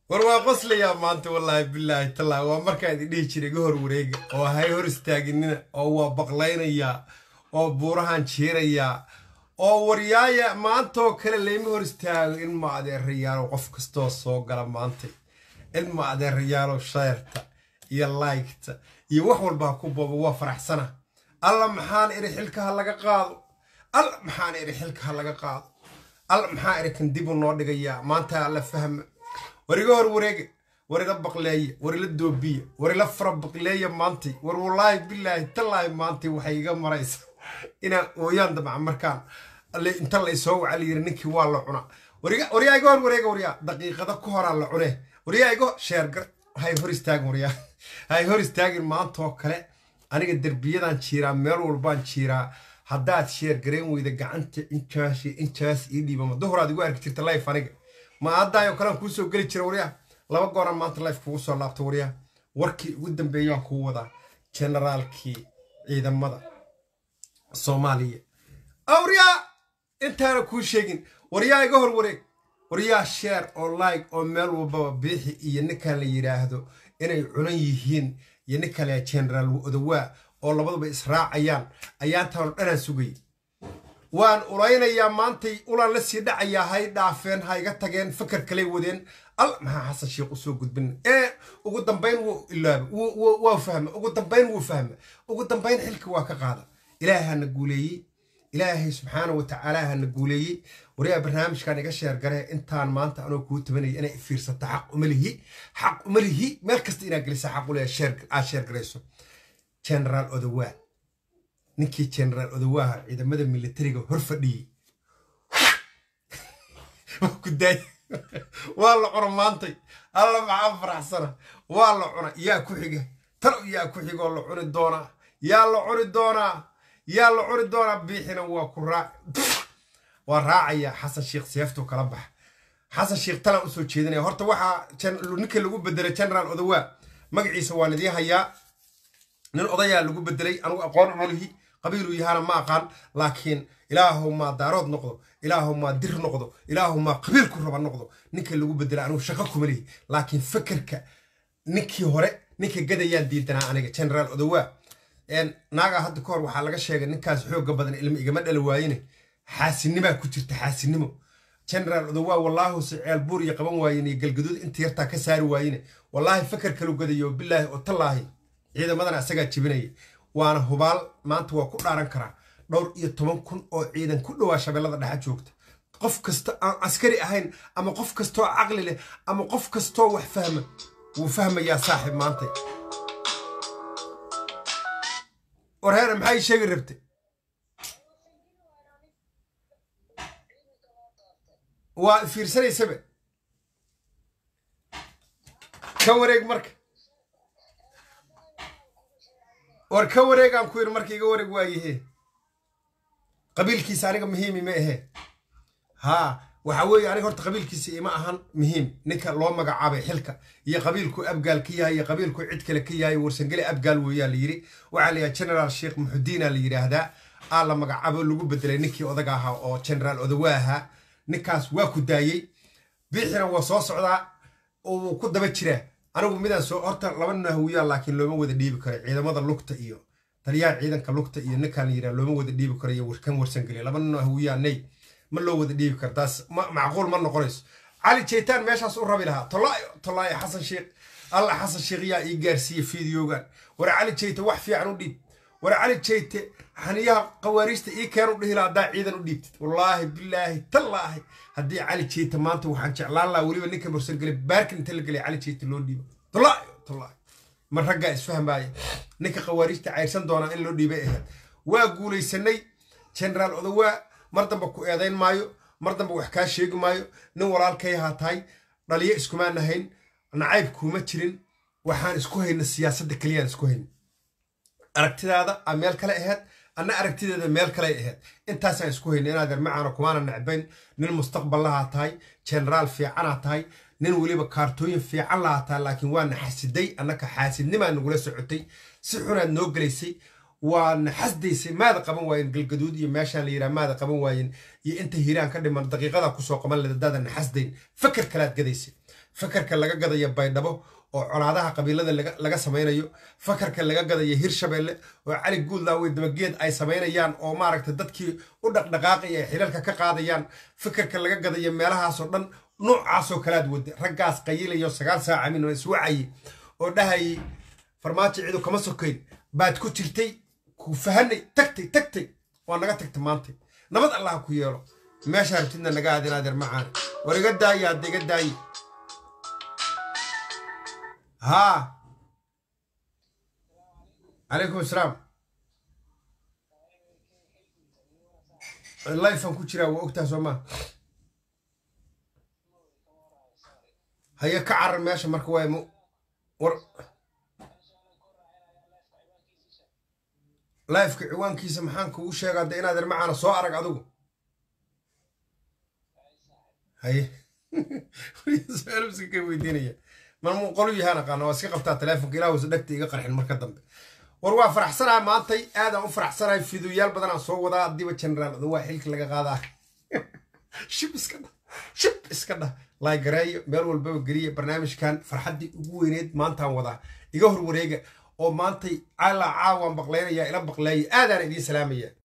war waa qoslayaa maanta wallaahi bilaahi tallaahi waa markaa idin dhihi jiray iga hor wareega oo hay hor istaaginina oo waa baqlaynayaa oo buurahan jiirayaa oo waryaaya maantaoo kale layma hor istaago ilma adeerayaalo qof kastoo soo gala maantay ilma adeerayaalo sheerta iyo laygta iyo wax walba ha ku boobo waa faraxsana alla maxaan iri xilka ha laga qaado alla maxaan iri xilka ha laga qaado alla maxaa iri kan dib u noo dhigayaa maanta alla fahma war iga hor wareega war ila baqleeya war ila doobiya war ila fara baqleeya maantay war wallaahi bilaahi tallaahi maantay waxay iga maraysa inaan ooyaan damca markaan inta la isoo waca layiri ninkii waa la cunaa waryaa iga hor wareega waryaa daqiiqada ku horaa la cunee waryaa iga sheergar hay hor istaagin waryaa hay hor istaagin maantaoo kale aniga derbiyadan jiiraa meel walbaan jiiraa haddaad sheergarayn weyda gacanta intaas intaas ii dhiibama duhuraad igu arki jirta life aniga ma haddaayo kalean kuu soo geli jira waryaa laba gooran maanta life kugu soo laabta waryaa warkii ugu dambeeyaan kuu wadaa generaalkii ciidamada soomaaliya waryaa intaana kuu sheegin waryaa iga hor wareeg waryaa sheer oo like oo meel walbaba biixi iyo ninkan la yidhaahdo inay cunan yihiin iyo nin kale generaal odawaa oo labaduba israacayaan ayaantaanu dhanaan sugayay waan ulaynayaa maantay ulaan la sii dhacayaa hay dhaafeen ha iga tageen fakar kaley wadeen al maxaa xasan sheekh usoo gudbin ee ugu dambayn wuu ilaaba waa fahma ugu dambayn wuu fahma ugu dambayn xilka waa ka qaada ilaahana guuleeyey ilaahay subxaana wa tacaala hana guuleeyey waryaa barnaamijkan iga sheergare intaan maanta anoo kuu tabanaya inay fiirsata xaq umalihi xaq umalihi meel kasta inaad gelisa xaq ule aad sheergarayso generaal odawaa ninkii generaal odawaaha ciidamada militariga hor fadhiyey waa la cuna maantay alla maxaa faraxsana waa la cuna yaa ku xiga talow yaa ku xigoo la cuni doonaa yaa la cuni doonaa yaa la cuni doonaa biixina waa ku raac waa raacaya xasan sheekh seeftuu kala baxa xasan sheekh talaan usoo jeedinaya horta waxaa ninka lagu bedelay generaal odawaa magaciisa waan idiin hayaa nin odayaa lagu bedelay anugu aqoon umalihi qabiiluu yahana ma aqaan laakiin ilaahu maa daarood noqdo ilaahu maa dir noqdo ilaahu maa qabiilku raba noqdo ninka lagu bedelay anugu shaqo kuma lihi laakiin fakerka ninkii hore ninka gadayaan diidanaa aniga generaal odawaa naagaa hadda ka hor waxaa laga sheegay ninkaas xooga badan ilma igama dhali waayine xaasinimaa ku jirta xaasinimo generaal odawaa wallaahu se ceelbuur iyo qaban waayen iyo galgaduud inta yartaa ka saari waayine wallaahi fakar kalu gadayo bilaahi oo tallaahi ciidamadana isagaa jebinaya waana hubaal maanta waa ku dhaaran karaa dhowr iyo toban kun oo ciidan ku dhowaa shabeellada dhexa joogta qof kasta aan askari ahayn ama qof kastoo caqli leh ama qof kastoo wax fahma wuu fahmayaa saaxib maanta warheere maxay sheegi rabtay waa fiirsanaysaba ka wareeg marka war ka wareegaan ku yidhi marka iga wareeg waayahe qabiilkiisa aniga muhiimi ma ahe haa waxa weeye aniga horta qabiilkiisa ima ahan muhiim ninka loo magacaabay xilka iyo qabiilku abgaal ka yahay iyo qabiilku cid kale ka yahay warsangeli abgaal weeyaa la yidhi waxaa la yidhaha generaal sheekh muxudiina la yidhaahdaa aa la magacaabo lagu bedelay ninkii odaga ahaa oo generaal odawa ahaa ninkaas waa ku daayey biixina waa soo socdaa wuu ku daba jiraa anigu midaan soo horta laba nin hawiyaa laakiin looma wada dhiibi karo ciidamada lugta iyo taliyaha ciidanka lugta iyo ninkaan la yidhaha looma wada dhiibi karo iyo kan warsangeli laba nin hawiyaa ney ma loo wada dhiibi karo taas macquul ma noqonayso cali jeytaan meeshaas u rabi lahaa tolaayo tolaayo xasan sheekh alla xasan sheekh yaa ii gaarsiiye fideogan war cali jeyte wax fiican u dhiib war cali jeyte xaniyaha qawaariista ii keen u dhihi laha haddaa ciidan u dhiibtid wallaahi bilaahi tallaahi haddii cali jeyte maanta waxaan jeclaan lahaa weliba ninka mursangeli baarkin inta la gelay cali jeyte loo dhiibo tolaayo tolaayo ma raggaa isfahmaaya ninka qawaariista cayrsan doonaa in loo dhiibay ahayd waa guulaysanay generaal odawaa mar damba ku eedayn maayo mar damba wax kaa sheegi maayo nin walaalkay ahaa tahay dhaliyo iskumaan ahayn nacayb kuuma jirin waxaan isku hayna siyaasadda keliyaan isku hayna aragtidaada a meel kale ahayd anna aragtideeda meel kale ahayd intaasaan isku hayna inaad ermacaana kumaana necbayn nin mustaqbal lahaa tahay generaal fiicanaa tahay nin weliba kaartooyin fiican lahaa tahay laakiin waana xasiday annaka xaasidnimaa nagula socotay si xunaad noo gelaysay waana xasdaysay maada qaban waayen galgaduud iyo meeshaan la yidhaha maada qaban waayen iyo inta hiiraan ka dhiman daqiiqada kusoo qaban leda daadan xasdayn fakar kalaad gadaysay fakarka laga gadaya baydhabo oo colaadaha qabiilada laga samaynayo fakarka laga gadaya hirshabeelle oo cali guudlaawe dabageed ay samaynayaan oo maaragta dadkii u dhaqdhaqaaqaya ay xilalka ka qaadayaan fakarka laga gadaya meelahaasoo dhan noocaasoo kalaad wada raggaas qayilayo sagaal saaca min oo iswacayay oo dhahayay farmaajo ciidu kama sokayn baad ku jirtay ku fahanay tagtay tagtay waa naga tagta maanta nabad allah ku yeelo meesha rabtidna naga aadin adeer macaan war iga daaye hadda iga daaye haa calaykum asalaam lifan ku jiraa waa ogtaha soo maa haye ka carar meesha marka waay mu war lifeka ciwaankiisa maxaan kugu sheegaa de inaad irmacaana soo arag adigu haye su-aalbska ka weydiinaya marmuu qolu yahaan aqaana waa iska qabtaa teleefonka ilah wasa dhegta iga qarxin marka dambe war waa faraxsanaha maantay aadaan u faraxsanahay fiduyaal badanaan soo wadaa hadiiba generaal adu waa xilka laga qaadaa shib iska dhah shib iska dhah laagareeyo meel walbaba geliya barnaamijkan farxaddii ugu weyneed maantaan wadaa iga hor wareega oo maantay calaa caawaan baqlaynaya ila baqleeya aadaan idiin salaamaya